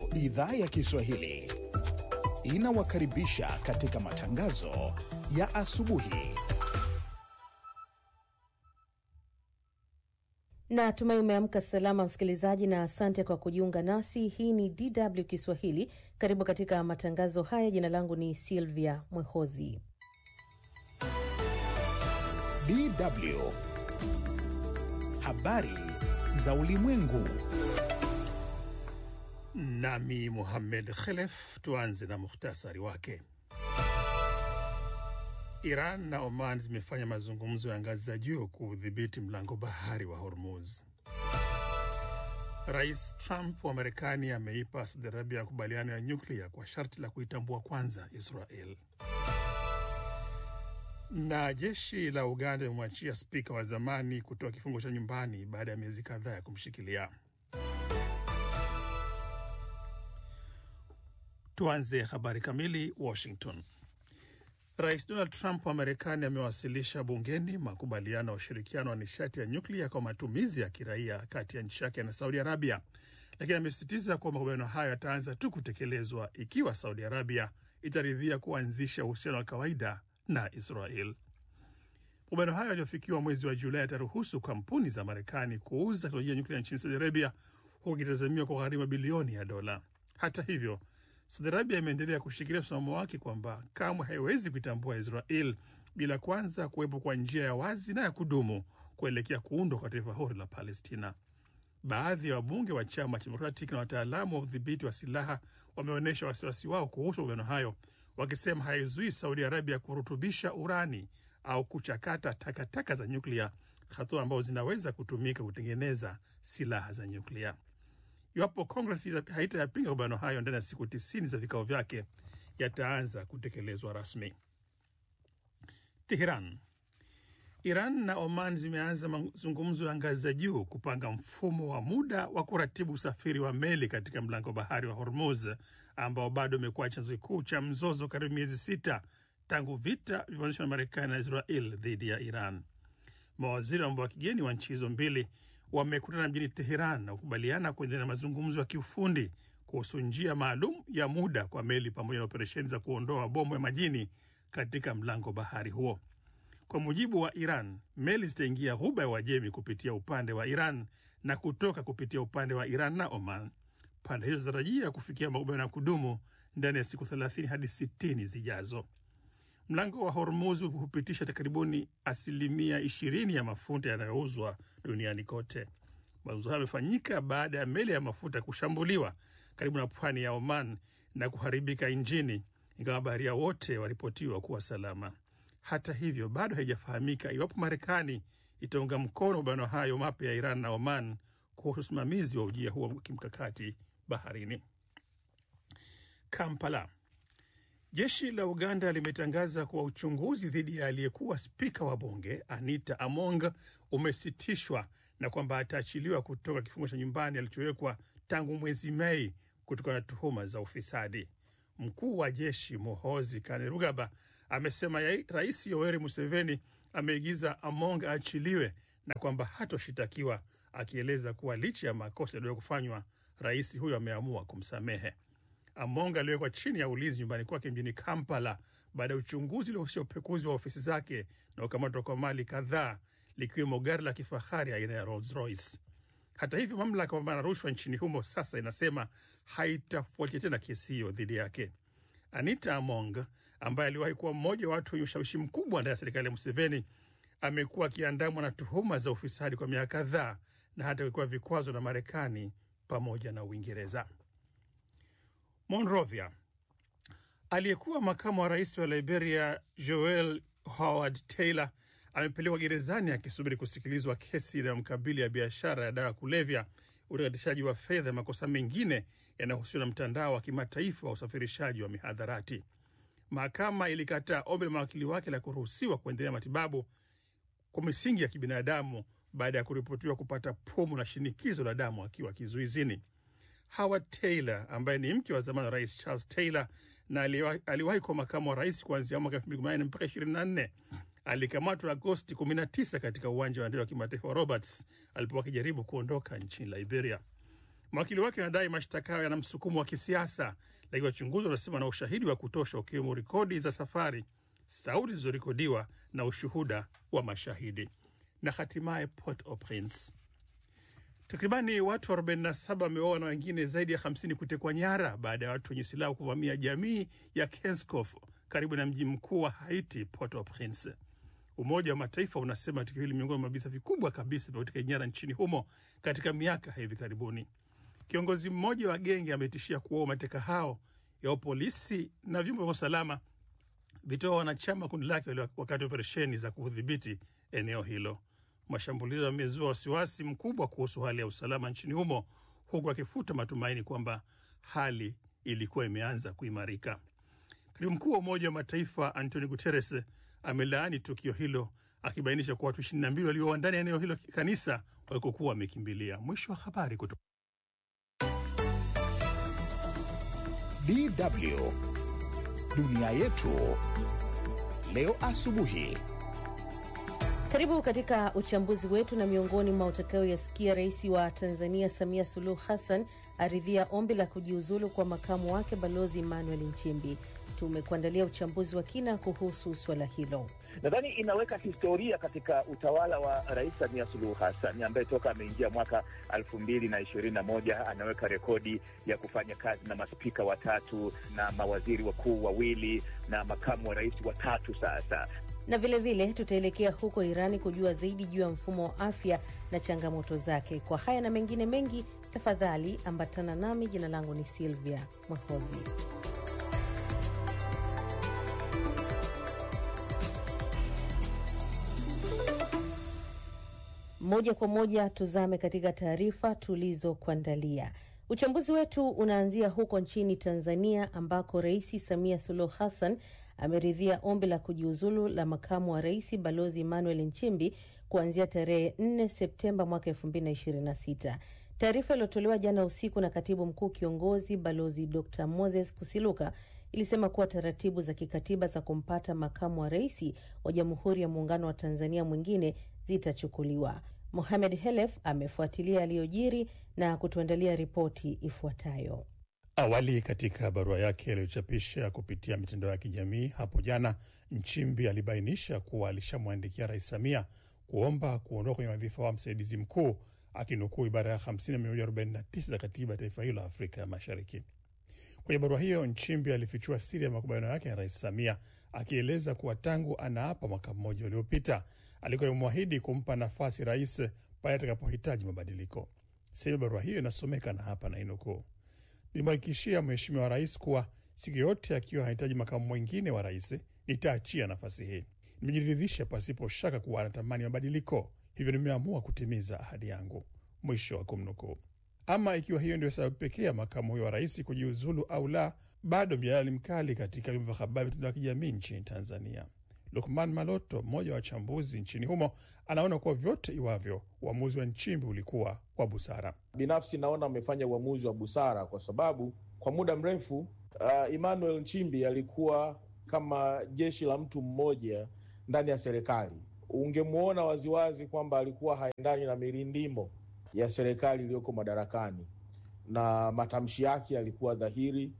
Idhaa ya Kiswahili inawakaribisha katika matangazo ya asubuhi. Na tumai umeamka salama msikilizaji, na asante kwa kujiunga nasi. Hii ni DW Kiswahili. Karibu katika matangazo haya. Jina langu ni Silvia Mwehozi. DW habari za ulimwengu. Nami Muhammed Khelef. Tuanze na muhtasari wake. Iran na Oman zimefanya mazungumzo ya ngazi za juu kuudhibiti mlango bahari wa Hormuz. Rais Trump wa Marekani ameipa Saudi Arabia makubaliano ya nyuklia kwa sharti la kuitambua kwanza Israel. Na jeshi la Uganda limemwachia spika wa zamani kutoa kifungo cha nyumbani baada ya miezi kadhaa ya kumshikilia. Tuanze habari kamili. Washington. Rais Donald Trump wa Marekani amewasilisha bungeni makubaliano ya ushirikiano wa nishati ya nyuklia kwa matumizi ya kiraia kati ya nchi yake na Saudi Arabia, lakini amesisitiza kuwa makubaliano hayo yataanza tu kutekelezwa ikiwa Saudi Arabia itaridhia kuanzisha uhusiano wa kawaida na Israel. Makubaliano hayo yaliyofikiwa mwezi wa Julai yataruhusu kampuni za Marekani kuuza teknolojia ya nyuklia nchini Saudi Arabia, huku ikitazamiwa kwa gharimu bilioni ya dola. Hata hivyo Saudi Arabia imeendelea kushikilia msimamo wake kwamba kamwe haiwezi kuitambua Israel bila kwanza kuwepo kwa njia ya wazi na ya kudumu kuelekea kuundwa kwa taifa huru la Palestina. Baadhi ya wabunge wa chama cha Democratic na wataalamu wa udhibiti wa silaha wameonyesha wasiwasi wao kuhusu makubaliano hayo, wakisema haizuii Saudi Arabia kurutubisha urani au kuchakata takataka za nyuklia, hatua ambazo zinaweza kutumika kutengeneza silaha za nyuklia. Iwapo Kongres haitayapinga makubaliano hayo ndani ya siku tisini za vikao vyake, yataanza kutekelezwa rasmi. Teheran. Iran na Oman zimeanza mazungumzo ya ngazi za juu kupanga mfumo wa muda wa kuratibu usafiri wa meli katika mlango bahari wa Hormuz ambao bado umekuwa chanzo kikuu cha mzozo karibu miezi sita tangu vita vilivyoanzishwa na Marekani na Israel dhidi ya Iran. Mawaziri wa mambo ya kigeni wa nchi hizo mbili wamekutana mjini Teheran na kukubaliana kuendelea na mazungumzo ya kiufundi kuhusu njia maalum ya muda kwa meli pamoja na operesheni za kuondoa mabomu ya majini katika mlango bahari huo. Kwa mujibu wa Iran, meli zitaingia ghuba ya Uajemi kupitia upande wa Iran na kutoka kupitia upande wa Iran na Oman. Pande hizo zinatarajia kufikia makubaliano ya kudumu ndani ya siku 30 hadi 60 zijazo. Mlango wa Hormuz hupitisha takribuni asilimia ishirini ya mafuta yanayouzwa duniani kote. Mazungumzo hayo yamefanyika baada ya meli ya mafuta kushambuliwa karibu na pwani ya Oman na kuharibika injini, ingawa baharia wote waripotiwa kuwa salama. Hata hivyo, bado haijafahamika iwapo Marekani itaunga mkono mabano hayo mapya ya Iran na Oman kuhusu usimamizi wa ujia huo wa kimkakati baharini. Kampala. Jeshi la Uganda limetangaza kuwa uchunguzi dhidi ya aliyekuwa spika wa bunge Anita Among umesitishwa na kwamba ataachiliwa kutoka kifungo cha nyumbani alichowekwa tangu mwezi Mei kutokana na tuhuma za ufisadi. Mkuu wa jeshi Muhozi Kainerugaba amesema ya Rais Yoweri Museveni ameigiza Among aachiliwe na kwamba hatoshitakiwa, akieleza kuwa licha ya makosa yaliyo kufanywa, rais huyo ameamua kumsamehe. Among aliwekwa chini ya ulinzi nyumbani kwake mjini Kampala baada ya uchunguzi uliohusisha upekuzi wa ofisi zake na ukamatwa kwa mali kadhaa likiwemo gari la kifahari aina ya Rolls Royce. Hata hivyo, mamlaka ya kupambana na rushwa nchini humo sasa inasema haitafuatia tena kesi hiyo dhidi yake. Anita Among ambaye aliwahi kuwa mmoja wa watu wenye ushawishi mkubwa ndani ya serikali ya Museveni amekuwa akiandamwa na tuhuma za ufisadi kwa miaka kadhaa na hata kuwekewa vikwazo na Marekani pamoja na Uingereza. Monrovia. Aliyekuwa makamu wa rais wa Liberia Joel Howard Taylor amepelekwa gerezani akisubiri kusikilizwa kesi inayomkabili ya biashara ya dawa ya kulevya, utakatishaji wa fedha, makosa mengine yanayohusiana na mtandao wa kimataifa wa usafirishaji wa mihadharati. Mahakama ilikataa ombi la mawakili wake la kuruhusiwa kuendelea matibabu kwa misingi ya kibinadamu baada ya kuripotiwa kupata pumu na shinikizo la damu akiwa kizuizini. Howard Taylor ambaye ni mke wa zamani wa rais Charles Taylor na aliwahi kuwa makamu wa rais kuanzia mwaka elfu mbili kumi na nne mpaka ishirini na nne alikamatwa Agosti 19 katika uwanja wa ndege wa kimataifa wa Roberts alipokuwa akijaribu kuondoka nchini Liberia. Mawakili wake wanadai mashtaka hayo yana msukumo wa kisiasa, lakini wachunguzi wanasema na ushahidi wa kutosha, ukiwemo rekodi za safari, sauti zilizorekodiwa na ushuhuda wa mashahidi. Na hatimaye Port-au-Prince, takribani watu 47 wameuawa na wengine zaidi ya 50 kutekwa nyara baada ya watu wenye silaha kuvamia jamii ya Kenskof karibu na mji mkuu wa Haiti, Port-au-Prince. Umoja wa Mataifa unasema tukio hili miongoni mwa visa vikubwa kabisa vya utekaji nyara nchini humo katika miaka hivi karibuni. Kiongozi mmoja wa genge ametishia kuwaua mateka hao yao polisi na vyombo vya usalama vitoa wanachama kundi lake wakati wa operesheni za kudhibiti eneo hilo. Mashambulizi yamezua wasiwasi mkubwa kuhusu hali ya usalama nchini humo, huku akifuta matumaini kwamba hali ilikuwa imeanza kuimarika. Katibu mkuu wa Umoja wa Mataifa Antonio Guterres amelaani tukio hilo akibainisha kuwa watu 22 walioa ndani ya eneo hilo kanisa walikokuwa wamekimbilia. Mwisho wa habari kutoka DW dunia yetu leo asubuhi. Karibu katika uchambuzi wetu, na miongoni mwa utakayoyasikia, rais wa Tanzania Samia Suluhu Hassan aridhia ombi la kujiuzulu kwa makamu wake Balozi Emmanuel Nchimbi. Tumekuandalia uchambuzi wa kina kuhusu suala hilo. Nadhani inaweka historia katika utawala wa Rais Samia Suluhu Hassan ambaye toka ameingia mwaka elfu mbili na ishirini na moja anaweka rekodi ya kufanya kazi na maspika watatu na mawaziri wakuu wawili na makamu wa rais watatu sasa na vilevile tutaelekea huko Irani kujua zaidi juu ya mfumo wa afya na changamoto zake. Kwa haya na mengine mengi, tafadhali ambatana nami. Jina langu ni Silvia Mwahozi. Moja kwa moja tuzame katika taarifa tulizokuandalia. Uchambuzi wetu unaanzia huko nchini Tanzania ambako Rais Samia Suluhu Hassan ameridhia ombi la kujiuzulu la makamu wa rais Balozi Emmanuel Nchimbi kuanzia tarehe 4 Septemba mwaka 2026. Taarifa iliyotolewa jana usiku na katibu mkuu kiongozi Balozi Dr Moses Kusiluka ilisema kuwa taratibu za kikatiba za kumpata makamu wa rais wa Jamhuri ya Muungano wa Tanzania mwingine zitachukuliwa. Mohamed Helef amefuatilia yaliyojiri na kutuandalia ripoti ifuatayo. Awali katika barua yake aliyochapisha kupitia mitandao ya kijamii hapo jana, Nchimbi alibainisha kuwa alishamwandikia Rais Samia kuomba kuondoka kwenye wadhifa wa msaidizi mkuu, akinukuu ibara ya 50 na 149 za katiba ya taifa hilo la Afrika ya Mashariki. Kwenye barua hiyo, Nchimbi alifichua siri ya makubaliano yake na Rais Samia, akieleza kuwa tangu anaapa mwaka mmoja uliopita alikuwa amemwahidi kumpa nafasi rais pale atakapohitaji mabadiliko. Sehemu ya barua hiyo inasomeka na hapa nainukuu: Nilimhakikishia Mheshimiwa Rais kuwa siku yote akiwa hahitaji makamu mwingine wa rais nitaachia nafasi hii. Nimejiridhisha pasipo shaka kuwa anatamani mabadiliko, hivyo nimeamua kutimiza ahadi yangu. Mwisho wa kumnukuu. Ama ikiwa hiyo ndio sababu pekee ya makamu huyo wa rais kujiuzulu au la, bado mjadala ni mkali katika vyombo vya habari, mitandao ya kijamii nchini Tanzania. Lukman Maloto, mmoja wa wachambuzi nchini humo, anaona kuwa vyote iwavyo, uamuzi wa Nchimbi ulikuwa wa busara. Binafsi naona amefanya uamuzi wa busara kwa sababu kwa muda mrefu uh, Emmanuel Nchimbi alikuwa kama jeshi la mtu mmoja ndani ya serikali. Ungemwona waziwazi kwamba alikuwa haendani na mirindimo ya serikali iliyoko madarakani, na matamshi yake yalikuwa dhahiri,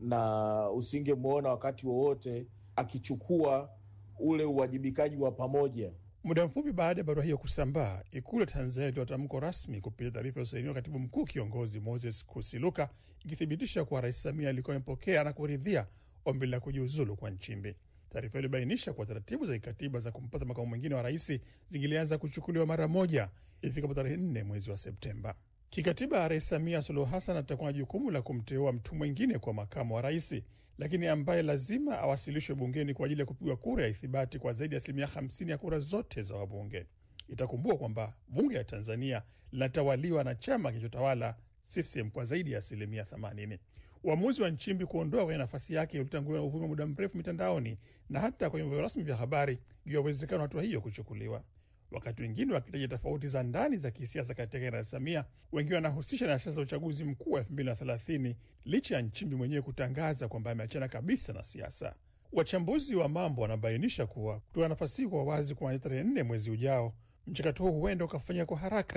na usingemwona wakati wowote akichukua ule uwajibikaji wa pamoja. Muda mfupi baada ya barua hiyo kusambaa, Ikulu ya Tanzania ilitoa tamko rasmi kupitia taarifa iliyosainiwa katibu mkuu kiongozi Moses Kusiluka, ikithibitisha kuwa Rais Samia alikuwa amepokea na kuridhia ombi la kujiuzulu kwa Nchimbi. Taarifa hiyo ilibainisha kuwa taratibu za kikatiba za kumpata makamu mwingine wa rais zingilianza kuchukuliwa mara moja ifikapo tarehe nne mwezi wa Septemba. Kikatiba, Rais Samia Suluhu Hassan atakuwa na jukumu la kumteua mtu mwingine kwa makamu wa rais, lakini ambaye lazima awasilishwe bungeni kwa ajili ya kupigwa kura ya ithibati kwa zaidi ya asilimia 50 ya kura zote za wabunge. Itakumbukwa kwamba bunge la Tanzania linatawaliwa na chama kilichotawala CCM kwa zaidi ya asilimia 80. Uamuzi wa Nchimbi kuondoa kwenye nafasi yake ulitanguliwa na uvumi wa muda mrefu mitandaoni na hata kwenye vyombo rasmi vya habari juu ya uwezekano wa hatua hiyo kuchukuliwa. Wakati wengine wakitaja tofauti za ndani za kisiasa kati yake na Rais Samia, wengine wanahusisha na siasa za uchaguzi mkuu wa elfu mbili na thelathini licha ya Nchimbi mwenyewe kutangaza kwamba ameachana kabisa na siasa. Wachambuzi wa mambo wanabainisha kuwa kutoa nafasi hii kwa wazi kuanzia tarehe nne mwezi ujao, mchakato huu huenda ukafanyika kwa haraka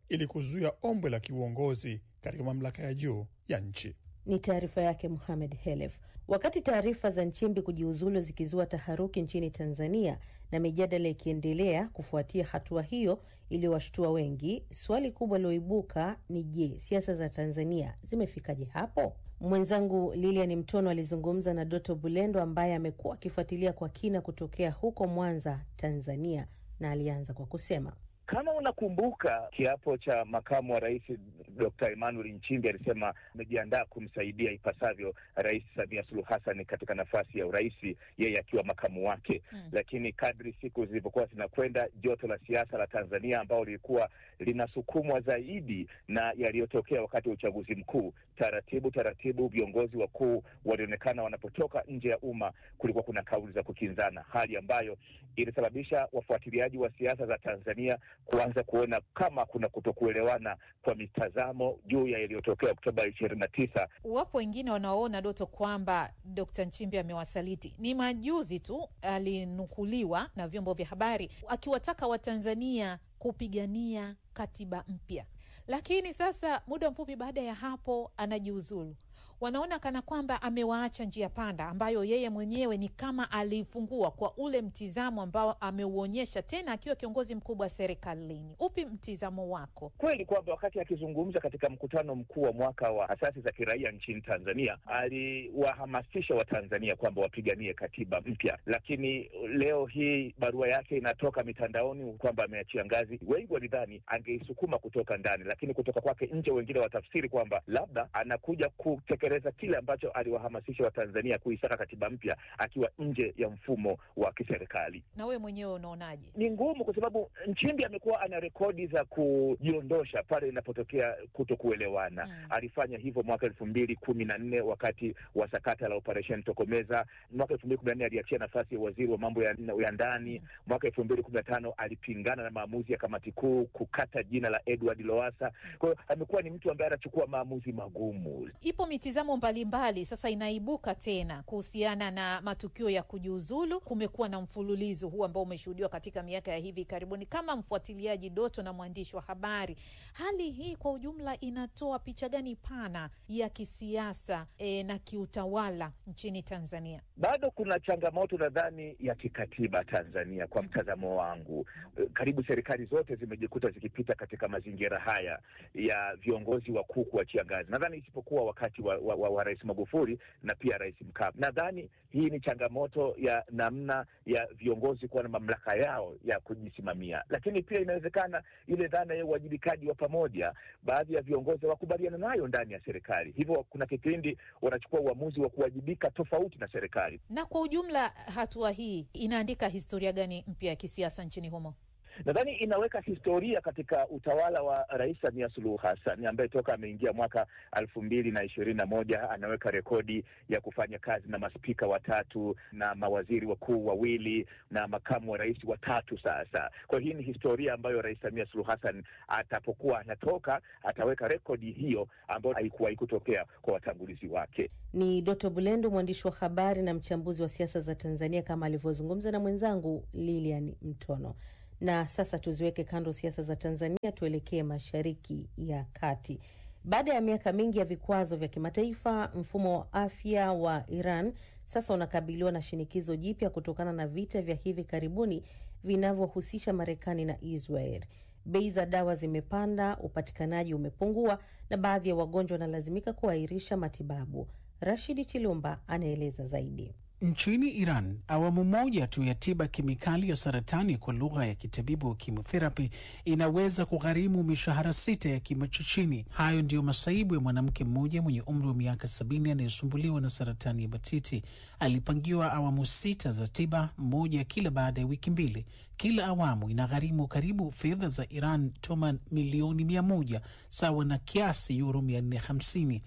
ili kuzuia ombwe la kiuongozi katika mamlaka ya juu ya nchi. Ni taarifa yake Muhamed Helef. Wakati taarifa za Nchimbi kujiuzulu zikizua taharuki nchini Tanzania na mijadala ikiendelea kufuatia hatua hiyo iliyowashtua wengi, swali kubwa liloibuka ni je, siasa za Tanzania zimefikaje hapo? Mwenzangu Lilian Mtono alizungumza na Doto Bulendo ambaye amekuwa akifuatilia kwa kina kutokea huko Mwanza, Tanzania, na alianza kwa kusema kama unakumbuka kiapo cha makamu wa rais Dr. Emmanuel Nchimbi alisema amejiandaa kumsaidia ipasavyo Rais Samia Suluhu Hassan katika nafasi ya urais, yeye akiwa makamu wake mm. Lakini kadri siku zilivyokuwa zinakwenda, joto la siasa la Tanzania ambao lilikuwa linasukumwa zaidi na yaliyotokea wakati wa uchaguzi mkuu, taratibu taratibu viongozi wakuu walionekana wanapotoka nje ya umma, kulikuwa kuna kauli za kukinzana, hali ambayo ilisababisha wafuatiliaji wa siasa za Tanzania kuanza kuona kama kuna kutokuelewana kwa mitazamo juu ya yaliyotokea Oktoba ishirini na tisa. Wapo wengine wanaoona Doto kwamba Dkt. Nchimbi amewasaliti. Ni majuzi tu alinukuliwa na vyombo vya habari akiwataka Watanzania kupigania katiba mpya, lakini sasa muda mfupi baada ya hapo anajiuzulu. Wanaona kana kwamba amewaacha njia panda ambayo yeye mwenyewe ni kama aliifungua kwa ule mtizamo ambao ameuonyesha tena akiwa kiongozi mkubwa serikalini. Upi mtizamo wako? Kweli kwamba wakati akizungumza katika mkutano mkuu wa mwaka wa asasi za kiraia nchini Tanzania aliwahamasisha Watanzania kwamba wapiganie katiba mpya, lakini leo hii barua yake inatoka mitandaoni kwamba ameachia ngazi. Wengi walidhani angeisukuma kutoka ndani, lakini kutoka kwake nje, wengine watafsiri kwamba labda anakuja kutekeleza kile ambacho aliwahamasisha Watanzania kuisaka katiba mpya akiwa nje ya mfumo wa kiserikali. Na wewe mwenyewe unaonaje? Ni ngumu kwa sababu Nchimbi amekuwa ana rekodi za kujiondosha pale inapotokea kuto kuelewana. Mm. Alifanya hivyo mwaka elfu mbili kumi na nne wakati wa sakata la operesheni Tokomeza. Mwaka elfu mbili kumi na nne aliachia nafasi ya waziri wa mambo ya, ya ndani. Mm. Mwaka elfu mbili kumi na tano alipingana na maamuzi ya kamati kuu kukata jina la Edward Lowassa. Kwa hiyo amekuwa ni mtu ambaye anachukua maamuzi magumu. Ipo mitizamo mbalimbali sasa inaibuka tena kuhusiana na matukio ya kujiuzulu. Kumekuwa na mfululizo huu ambao umeshuhudiwa katika miaka ya hivi karibuni. Kama mfuatiliaji Doto na mwandishi wa habari, hali hii kwa ujumla inatoa picha gani pana ya kisiasa e, na kiutawala nchini Tanzania? Bado kuna changamoto nadhani ya kikatiba Tanzania, kwa mtazamo wangu. Karibu serikali zote zimejikuta zikipita katika mazingira haya ya viongozi wakuu kuachia ngazi, nadhani isipokuwa wakati wa, wa, wa, wa Rais Magufuli na pia Rais Mkapa. Nadhani hii ni changamoto ya namna ya viongozi kuwa na mamlaka yao ya kujisimamia, lakini pia inawezekana ile dhana ya uwajibikaji wa pamoja, baadhi ya viongozi hawakubaliana nayo ndani ya serikali, hivyo kuna kipindi wanachukua uamuzi wa kuwajibika tofauti na serikali. Na kwa ujumla, hatua hii inaandika historia gani mpya ya kisiasa nchini humo? Nadhani inaweka historia katika utawala wa Rais Samia Suluhu Hassan ambaye toka ameingia mwaka elfu mbili na ishirini na moja anaweka rekodi ya kufanya kazi na maspika watatu na mawaziri wakuu wawili na makamu wa rais watatu. Sasa kwa hiyo hii ni historia ambayo Rais Samia Suluhu Hassan atapokuwa anatoka ataweka rekodi hiyo ambayo haikuwahi kutokea kwa watangulizi wake. Ni Doto Bulendo, mwandishi wa habari na mchambuzi wa siasa za Tanzania, kama alivyozungumza na mwenzangu Lilian Mtono. Na sasa tuziweke kando siasa za Tanzania, tuelekee Mashariki ya Kati. Baada ya miaka mingi ya vikwazo vya kimataifa, mfumo wa afya wa Iran sasa unakabiliwa na shinikizo jipya kutokana na vita vya hivi karibuni vinavyohusisha Marekani na Israel. Bei za dawa zimepanda, upatikanaji umepungua, na baadhi ya wagonjwa wanalazimika kuahirisha matibabu. Rashidi Chilumba anaeleza zaidi. Nchini Iran, awamu moja tu ya tiba kemikali ya saratani kwa lugha ya kitabibu chemotherapy inaweza kugharimu mishahara sita ya kima cha chini. Hayo ndiyo masaibu ya mwanamke mmoja mwenye umri wa miaka sabini anayesumbuliwa na saratani ya matiti. Alipangiwa awamu sita za tiba, moja kila baada ya wiki mbili. Kila awamu inagharimu karibu fedha za Iran toman milioni mia moja sawa na kiasi yuro mia nne hamsini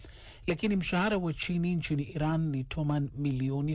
lakini mshahara wa chini nchini Iran ni toman milioni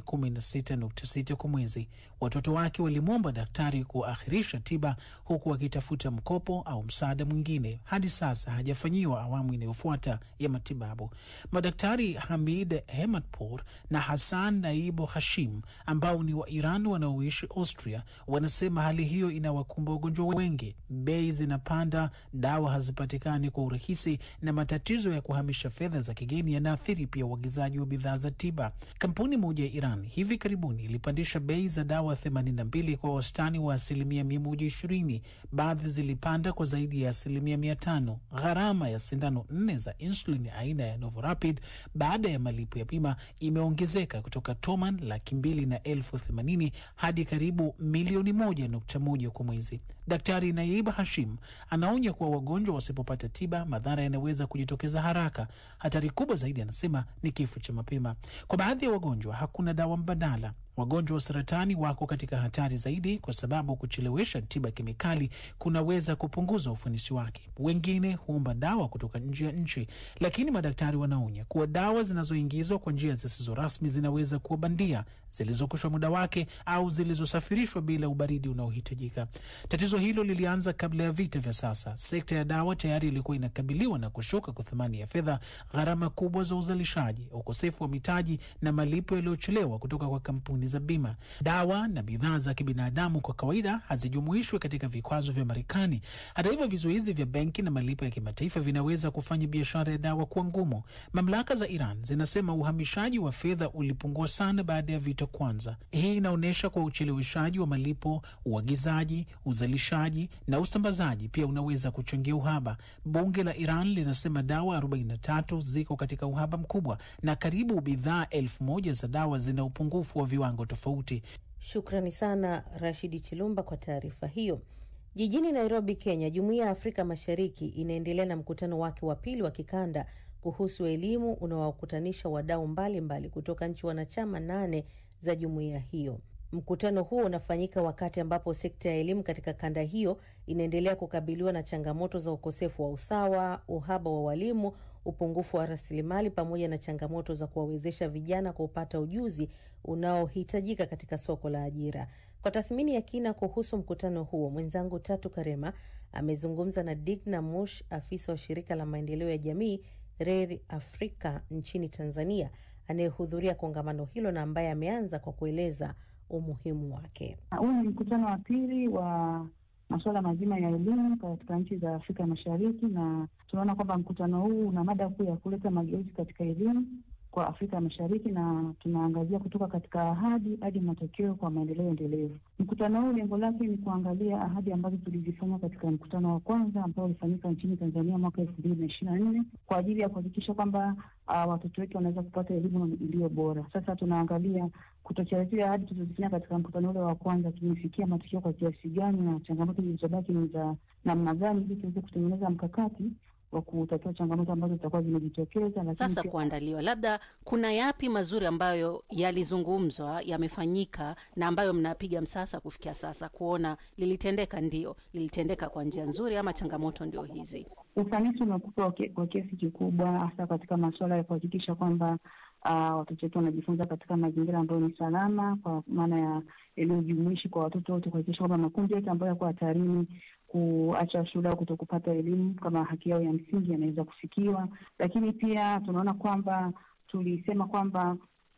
16.6 kwa mwezi. Watoto wake walimwomba daktari kuakhirisha tiba huku wakitafuta mkopo au msaada mwingine. Hadi sasa hajafanyiwa awamu inayofuata ya matibabu. Madaktari Hamid Hematpour na Hassan Naibo Hashim ambao ni wa Iran wanaoishi Austria wanasema hali hiyo inawakumba wagonjwa wengi. Bei zinapanda, dawa hazipatikani kwa urahisi, na matatizo ya kuhamisha fedha za kigeni yanaathiri pia uagizaji wa bidhaa za tiba. Kampuni moja ya Iran hivi karibuni ilipandisha bei za dawa 82 kwa wastani wa asilimia 120. Baadhi zilipanda kwa zaidi ya asilimia 500. Gharama ya sindano nne za insulin aina ya Novorapid baada ya malipo ya bima imeongezeka kutoka toman laki mbili na elfu themanini hadi karibu milioni moja nukta moja kwa mwezi. Daktari Naib Hashim anaonya kuwa wagonjwa wasipopata tiba, madhara yanaweza kujitokeza haraka. Hatari kubwa zaidi, anasema, ni kifo cha mapema. Kwa baadhi ya wagonjwa hakuna dawa mbadala. Wagonjwa wa saratani wako katika hatari zaidi, kwa sababu kuchelewesha tiba kemikali kunaweza kupunguza ufanisi wake. Wengine huomba dawa kutoka nje ya nchi, lakini madaktari wanaonya kuwa dawa zinazoingizwa kwa njia zisizo rasmi zinaweza kuwa bandia, zilizokushwa muda wake au zilizosafirishwa bila ubaridi unaohitajika. Tatizo hilo lilianza kabla ya vita vya sasa. Sekta ya dawa tayari ilikuwa inakabiliwa na kushuka kwa thamani ya fedha, gharama kubwa za uzalishaji, ukosefu wa mitaji na malipo yaliyochelewa kutoka kwa kampuni za bima. Dawa na bidhaa za kibinadamu kwa kawaida hazijumuishwi katika vikwazo vya Marekani. Hata hivyo, vizuizi vya benki na malipo ya kimataifa vinaweza kufanya biashara ya dawa kuwa ngumu. Mamlaka za Iran zinasema uhamishaji wa fedha ulipungua sana baada ya vita kwanza. Hii inaonyesha kwa ucheleweshaji wa malipo, uagizaji, uzalishaji na usambazaji pia unaweza kuchangia uhaba. Bunge la Iran linasema dawa 43 ziko katika uhaba mkubwa na karibu bidhaa elfu moja za dawa zina upungufu wa viwango tofauti. Shukrani sana Rashidi Chilumba kwa taarifa hiyo. Jijini Nairobi, Kenya, Jumuiya ya Afrika Mashariki inaendelea na mkutano wake wa pili wa kikanda kuhusu elimu unaowakutanisha wadau mbalimbali kutoka nchi wanachama nane za jumuiya hiyo. Mkutano huo unafanyika wakati ambapo sekta ya elimu katika kanda hiyo inaendelea kukabiliwa na changamoto za ukosefu wa usawa, uhaba wa walimu, upungufu wa rasilimali, pamoja na changamoto za kuwawezesha vijana kupata ujuzi unaohitajika katika soko la ajira. Kwa tathmini ya kina kuhusu mkutano huo, mwenzangu Tatu Karema amezungumza na Digna Mush, afisa wa shirika la maendeleo ya jamii RERI Afrika nchini Tanzania, anayehudhuria kongamano hilo na ambaye ameanza kwa kueleza umuhimu wake. Huu ni mkutano wa pili wa masuala mazima ya elimu katika nchi za Afrika Mashariki, na tunaona kwamba mkutano huu una mada kuu ya kuleta mageuzi katika elimu kwa Afrika Mashariki, na tunaangazia kutoka katika ahadi hadi matokeo kwa maendeleo endelevu. Mkutano huu lengo lake ni kuangalia ahadi ambazo tulizifanya katika mkutano wa kwanza ambao ulifanyika nchini Tanzania mwaka elfu mbili na ishirini na nne kwa ajili ya kuhakikisha kwamba uh, watoto wetu wanaweza kupata elimu iliyo bora. Sasa tunaangalia kutoka zile ahadi tulizofanya katika mkutano ule wa kwanza, tumefikia matokeo kwa kiasi gani, na changamoto zilizobaki ni za namna gani, ili tuweze kutengeneza mkakati wa kutatua changamoto ambazo zitakuwa zimejitokeza. Sasa kuandaliwa, labda kuna yapi mazuri ambayo yalizungumzwa, yamefanyika na ambayo mnapiga msasa kufikia sasa kuona lilitendeka? Ndio, lilitendeka kwa njia nzuri ama changamoto ndio hizi? Ufanisi umekuwa kwa kiasi kikubwa, hasa katika masuala ya kuhakikisha kwamba Uh, watoto wetu wanajifunza katika mazingira ambayo ni salama, kwa maana ya elimu jumuishi kwa watoto wote, kuhakikisha kwamba makundi yote ambayo yako hatarini kuacha shule au kuto kupata elimu kama haki yao ya msingi yanaweza kufikiwa. Lakini pia tunaona kwamba tulisema kwamba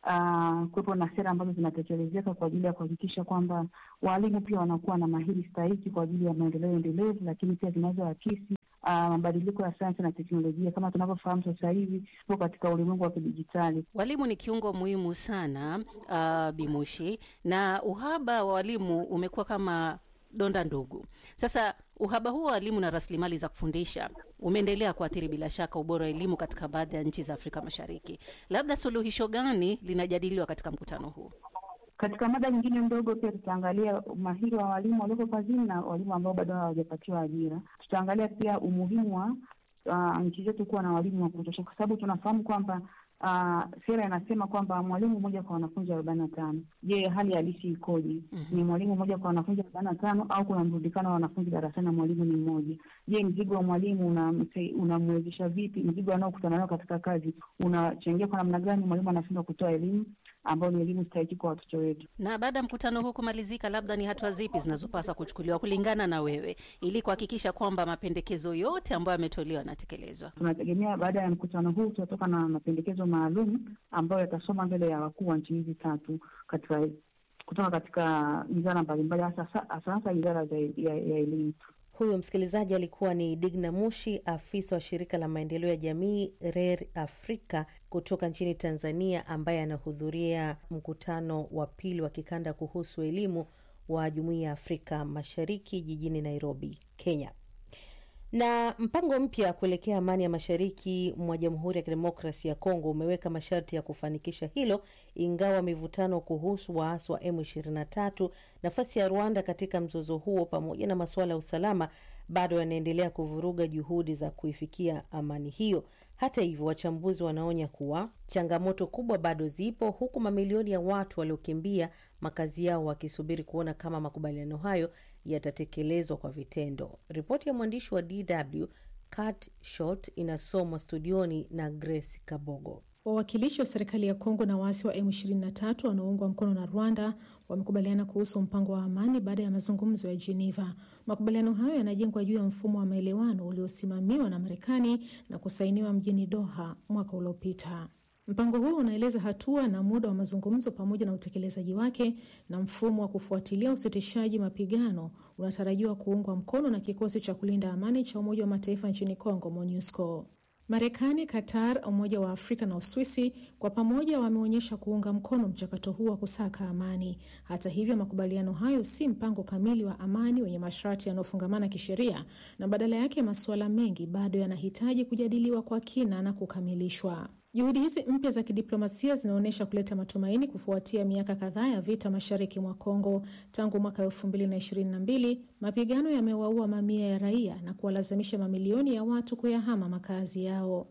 uh, kuwepo na sera ambazo zinatekelezeka kwa ajili ya kuhakikisha kwamba walimu pia wanakuwa na mahiri stahiki kwa ajili ya maendeleo endelevu, lakini pia zinazoakisi mabadiliko uh, ya sayansi na teknolojia. Kama tunavyofahamu sasa hivi tupo katika ulimwengu wa kidijitali. Walimu ni kiungo muhimu sana uh, Bimushi, na uhaba wa walimu umekuwa kama donda ndugu. Sasa uhaba huo wa walimu na rasilimali za kufundisha umeendelea kuathiri bila shaka ubora wa elimu katika baadhi ya nchi za Afrika Mashariki. Labda suluhisho gani linajadiliwa katika mkutano huu? Katika mada nyingine ndogo pia tutaangalia umahiri wa walimu walioko kazini na walimu ambao bado hawajapatiwa ajira. Tutaangalia pia umuhimu wa uh, nchi zetu kuwa na walimu wa kutosha, kwa sababu tunafahamu kwamba uh, sera inasema kwamba mwalimu mmoja kwa wanafunzi arobaini na tano. Je, hali halisi ikoje? Ni mwalimu mmoja kwa wanafunzi arobaini na tano au kuna mrundikano wa wanafunzi darasani na mwalimu ni mmoja? Je, mzigo wa mwalimu unamse- unamwezesha vipi? Mzigo anaokutana nao katika kazi unachangia kwa namna gani mwalimu anashindwa kutoa elimu ambayo ni elimu stahiki kwa watoto wetu? Na baada ya mkutano huu kumalizika, labda ni hatua zipi zinazopaswa kuchukuliwa kulingana na wewe, ili kuhakikisha kwamba mapendekezo yote ambayo yametolewa yanatekelezwa? Tunategemea baada ya mkutano huu tutatoka na mapendekezo maalum ambayo yatasoma mbele ya wakuu wa nchi hizi tatu katika kutoka katika wizara mbalimbali, hasa hasa hasa wizara za- ya ya elimu. Huyu msikilizaji alikuwa ni Digna Mushi, afisa wa shirika la maendeleo ya jamii RER Afrika kutoka nchini Tanzania, ambaye anahudhuria mkutano wa pili wa kikanda kuhusu elimu wa Jumuiya ya Afrika Mashariki jijini Nairobi, Kenya. Na mpango mpya kuelekea amani ya mashariki mwa Jamhuri ya Kidemokrasi ya Kongo umeweka masharti ya kufanikisha hilo, ingawa mivutano kuhusu waasi wa M23, nafasi ya Rwanda katika mzozo huo, pamoja na masuala ya usalama bado yanaendelea kuvuruga juhudi za kuifikia amani hiyo. Hata hivyo, wachambuzi wanaonya kuwa changamoto kubwa bado zipo, huku mamilioni ya watu waliokimbia makazi yao wakisubiri kuona kama makubaliano hayo yatatekelezwa kwa vitendo. Ripoti ya mwandishi wa DW Kat Short inasomwa studioni na Grace Kabogo. Wawakilishi wa serikali ya Kongo na waasi wa M23 wanaoungwa mkono na Rwanda wamekubaliana kuhusu mpango wa amani baada ya mazungumzo ya Geneva. Makubaliano hayo yanajengwa juu ya mfumo wa maelewano uliosimamiwa na Marekani na kusainiwa mjini Doha mwaka uliopita. Mpango huo unaeleza hatua na muda wa mazungumzo pamoja na utekelezaji wake, na mfumo wa kufuatilia usitishaji mapigano unatarajiwa kuungwa mkono na kikosi cha kulinda amani cha Umoja wa Mataifa nchini Kongo, MONUSCO. Marekani, Qatar, Umoja wa Afrika na Uswisi kwa pamoja wameonyesha kuunga mkono mchakato huu wa kusaka amani. Hata hivyo, makubaliano hayo si mpango kamili wa amani wenye masharti yanayofungamana kisheria, na badala yake masuala mengi bado yanahitaji kujadiliwa kwa kina na kukamilishwa. Juhudi hizi mpya za kidiplomasia zinaonyesha kuleta matumaini kufuatia miaka kadhaa ya vita mashariki mwa Kongo. Tangu mwaka elfu mbili na ishirini na mbili mapigano yamewaua mamia ya raia na kuwalazimisha mamilioni ya watu kuyahama makazi yao.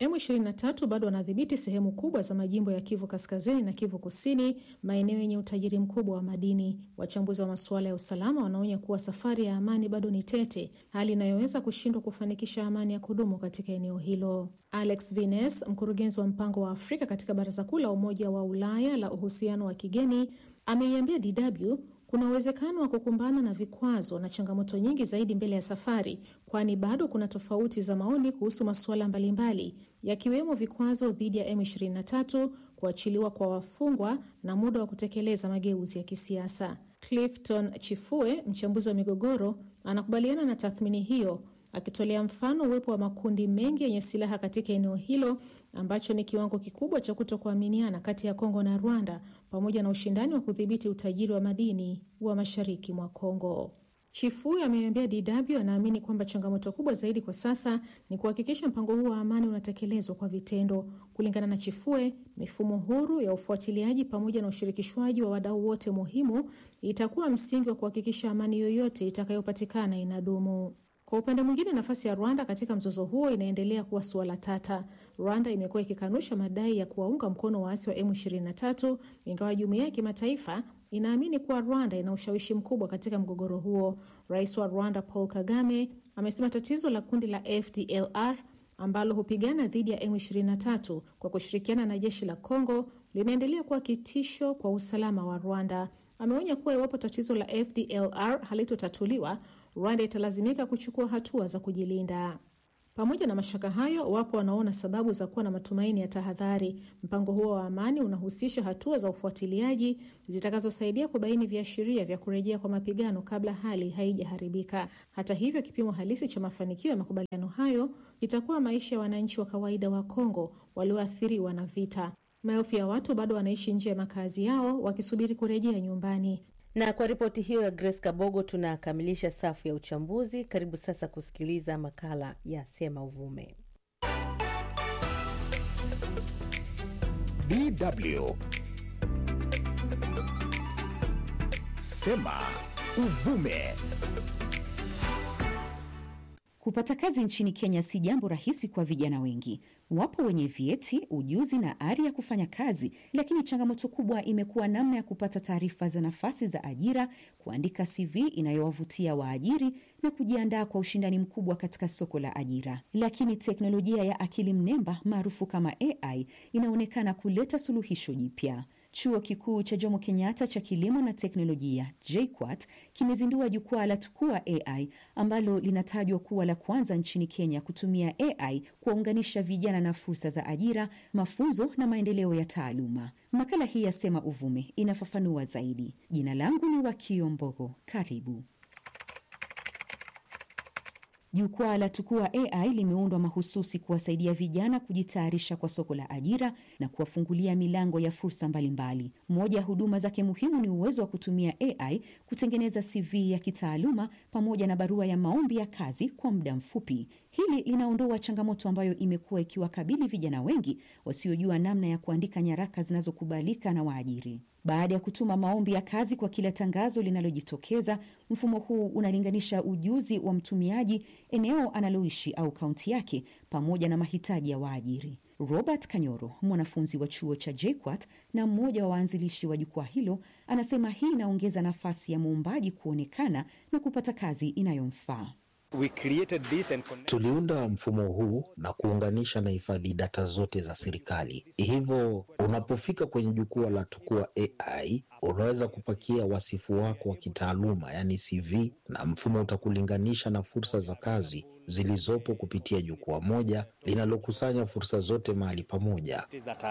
M23 bado wanadhibiti sehemu kubwa za majimbo ya Kivu Kaskazini na Kivu Kusini, maeneo yenye utajiri mkubwa wa madini. Wachambuzi wa masuala ya usalama wanaonya kuwa safari ya amani bado ni tete, hali inayoweza kushindwa kufanikisha amani ya kudumu katika eneo hilo. Alex Vines, mkurugenzi wa mpango wa Afrika katika Baraza Kuu la Umoja wa Ulaya la uhusiano wa kigeni, ameiambia DW kuna uwezekano wa kukumbana na vikwazo na changamoto nyingi zaidi mbele ya safari, kwani bado kuna tofauti za maoni kuhusu masuala mbalimbali yakiwemo vikwazo dhidi ya M23, kuachiliwa kwa wafungwa na muda wa kutekeleza mageuzi ya kisiasa. Clifton Chifue, mchambuzi wa migogoro, anakubaliana na tathmini hiyo akitolea mfano uwepo wa makundi mengi yenye silaha katika eneo hilo ambacho ni kiwango kikubwa cha kutokuaminiana kati ya Kongo na Rwanda pamoja na ushindani wa kudhibiti utajiri wa madini wa mashariki mwa Kongo. Chifui ameambia DW anaamini kwamba changamoto kubwa zaidi kwa sasa ni kuhakikisha mpango huu wa amani unatekelezwa kwa vitendo. Kulingana na Chifue, mifumo huru ya ufuatiliaji pamoja na ushirikishwaji wa wadau wote muhimu itakuwa msingi wa kuhakikisha amani yoyote itakayopatikana inadumu. Kwa upande mwingine, nafasi ya Rwanda katika mzozo huo inaendelea kuwa suala tata. Rwanda imekuwa ikikanusha madai ya kuwaunga mkono waasi wa M23 ingawa jumuiya ya kimataifa inaamini kuwa Rwanda ina ushawishi mkubwa katika mgogoro huo. Rais wa Rwanda Paul Kagame amesema tatizo la kundi la FDLR ambalo hupigana dhidi ya M23 kwa kushirikiana na jeshi la Congo linaendelea kuwa kitisho kwa usalama wa Rwanda. Ameonya kuwa iwapo tatizo la FDLR halitotatuliwa Rwanda italazimika kuchukua hatua za kujilinda. Pamoja na mashaka hayo, wapo wanaona sababu za kuwa na matumaini ya tahadhari. Mpango huo wa amani unahusisha hatua za ufuatiliaji zitakazosaidia kubaini viashiria vya kurejea kwa mapigano kabla hali haijaharibika. Hata hivyo, kipimo halisi cha mafanikio ya makubaliano hayo itakuwa maisha ya wananchi wa kawaida wa Kongo walioathiriwa na vita. Maelfu ya watu bado wanaishi nje ya makazi yao wakisubiri kurejea nyumbani. Na kwa ripoti hiyo ya Grace Kabogo tunakamilisha safu ya uchambuzi. Karibu sasa kusikiliza makala ya Sema Uvume. DW Sema Uvume. Kupata kazi nchini Kenya si jambo rahisi kwa vijana wengi. Wapo wenye vyeti, ujuzi na ari ya kufanya kazi, lakini changamoto kubwa imekuwa namna ya kupata taarifa za nafasi za ajira, kuandika CV inayowavutia waajiri na kujiandaa kwa ushindani mkubwa katika soko la ajira. Lakini teknolojia ya akili mnemba maarufu kama AI inaonekana kuleta suluhisho jipya. Chuo kikuu cha Jomo Kenyatta cha kilimo na teknolojia JKUAT kimezindua jukwaa la Tukua AI ambalo linatajwa kuwa la kwanza nchini Kenya kutumia AI kuwaunganisha vijana na fursa za ajira, mafunzo na maendeleo ya taaluma. Makala hii ya Sema Uvume inafafanua zaidi. Jina langu ni Wakio Mbogo. Karibu. Jukwaa la Tukua AI limeundwa mahususi kuwasaidia vijana kujitayarisha kwa soko la ajira na kuwafungulia milango ya fursa mbalimbali. Moja ya huduma zake muhimu ni uwezo wa kutumia AI kutengeneza CV ya kitaaluma pamoja na barua ya maombi ya kazi kwa muda mfupi. Hili linaondoa changamoto ambayo imekuwa ikiwakabili vijana wengi wasiojua namna ya kuandika nyaraka zinazokubalika na waajiri. Baada ya kutuma maombi ya kazi kwa kila tangazo linalojitokeza, mfumo huu unalinganisha ujuzi wa mtumiaji, eneo analoishi au kaunti yake, pamoja na mahitaji ya waajiri. Robert Kanyoro, mwanafunzi wa chuo cha JKUAT na mmoja wa waanzilishi wa jukwaa hilo, anasema hii inaongeza nafasi ya muombaji kuonekana na kupata kazi inayomfaa. We created this and connect... Tuliunda mfumo huu na kuunganisha na hifadhi data zote za serikali. Hivyo unapofika kwenye jukwaa la Tukua AI unaweza kupakia wasifu wako wa kitaaluma, yani CV, na mfumo utakulinganisha na fursa za kazi zilizopo kupitia jukwaa moja linalokusanya fursa zote mahali pamoja.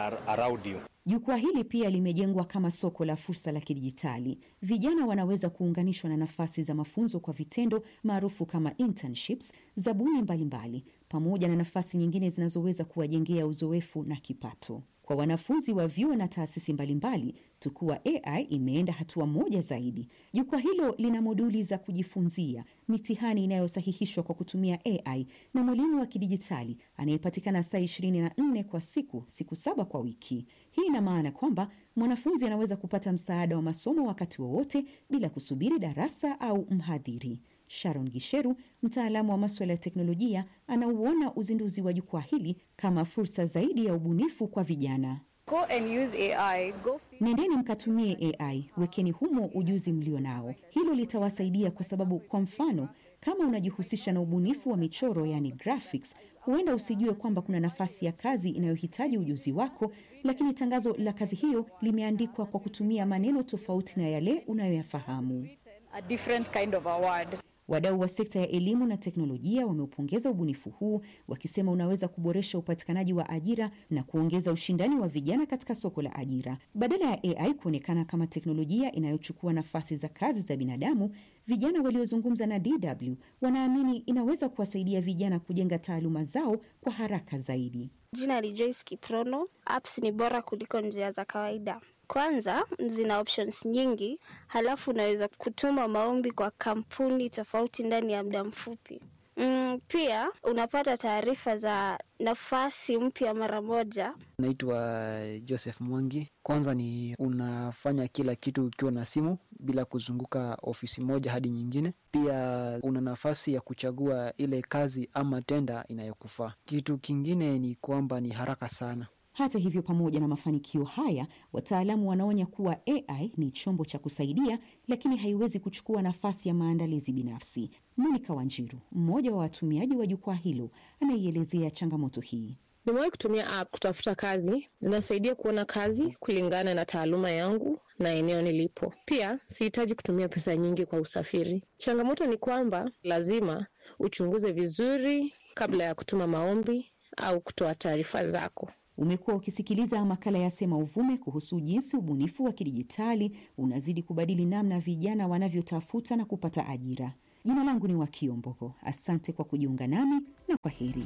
Jukwaa hili pia limejengwa kama soko la fursa la kidijitali. Vijana wanaweza kuunganishwa na nafasi za mafunzo kwa vitendo maarufu kama internships, zabuni mbalimbali, pamoja na nafasi nyingine zinazoweza kuwajengea uzoefu na kipato. Kwa wanafunzi wa vyuo na taasisi mbalimbali, Tukua AI imeenda hatua moja zaidi. Jukwaa hilo lina moduli za kujifunzia, mitihani inayosahihishwa kwa kutumia AI na mwalimu wa kidijitali anayepatikana saa 24 kwa siku, siku saba kwa wiki. Hii ina maana kwamba mwanafunzi anaweza kupata msaada wa masomo wakati wowote bila kusubiri darasa au mhadhiri. Sharon Gisheru, mtaalamu wa maswala ya teknolojia, anauona uzinduzi wa jukwaa hili kama fursa zaidi ya ubunifu kwa vijana. Go and use AI. Go... Nendeni mkatumie AI, wekeni humo ujuzi mlio nao. Hilo litawasaidia kwa sababu, kwa mfano, kama unajihusisha na ubunifu wa michoro, yani graphics, huenda usijue kwamba kuna nafasi ya kazi inayohitaji ujuzi wako, lakini tangazo la kazi hiyo limeandikwa kwa kutumia maneno tofauti na yale unayoyafahamu. A different kind of a word. Wadau wa sekta ya elimu na teknolojia wameupongeza ubunifu huu wakisema unaweza kuboresha upatikanaji wa ajira na kuongeza ushindani wa vijana katika soko la ajira. Badala ya AI kuonekana kama teknolojia inayochukua nafasi za kazi za binadamu, vijana waliozungumza na DW wanaamini inaweza kuwasaidia vijana kujenga taaluma zao kwa haraka zaidi. Jina ni Joyce Kiprono. Apps ni bora kuliko njia za kawaida. Kwanza zina options nyingi, halafu unaweza kutuma maombi kwa kampuni tofauti ndani ya muda mfupi. Mm, pia unapata taarifa za nafasi mpya mara moja. Naitwa Joseph Mwangi. Kwanza ni unafanya kila kitu ukiwa na simu bila kuzunguka ofisi moja hadi nyingine. Pia una nafasi ya kuchagua ile kazi ama tenda inayokufaa. Kitu kingine ni kwamba ni haraka sana. Hata hivyo, pamoja na mafanikio haya, wataalamu wanaonya kuwa AI ni chombo cha kusaidia, lakini haiwezi kuchukua nafasi ya maandalizi binafsi. Monica Wanjiru, mmoja wa watumiaji wa jukwaa hilo, anaielezea changamoto hii. Nimewahi kutumia app kutafuta kazi, zinasaidia kuona kazi kulingana na taaluma yangu na eneo nilipo. Pia sihitaji kutumia pesa nyingi kwa usafiri. Changamoto ni kwamba lazima uchunguze vizuri kabla ya kutuma maombi au kutoa taarifa zako. Umekuwa ukisikiliza makala ya Sema Uvume kuhusu jinsi ubunifu wa kidijitali unazidi kubadili namna vijana wanavyotafuta na kupata ajira. Jina langu ni Wakio Mbogo. Asante kwa kujiunga nami na kwa heri.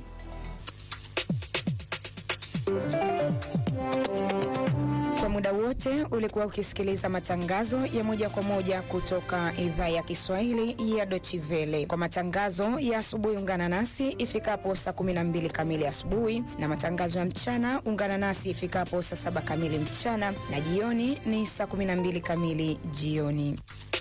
Kwa muda wote ulikuwa ukisikiliza matangazo ya moja kwa moja kutoka idhaa ya Kiswahili ya Deutsche Welle. Kwa matangazo ya asubuhi, ungana nasi ifikapo saa 12 kamili asubuhi, na matangazo ya mchana ungana nasi ifikapo saa 7 kamili mchana, na jioni ni saa 12 kamili jioni.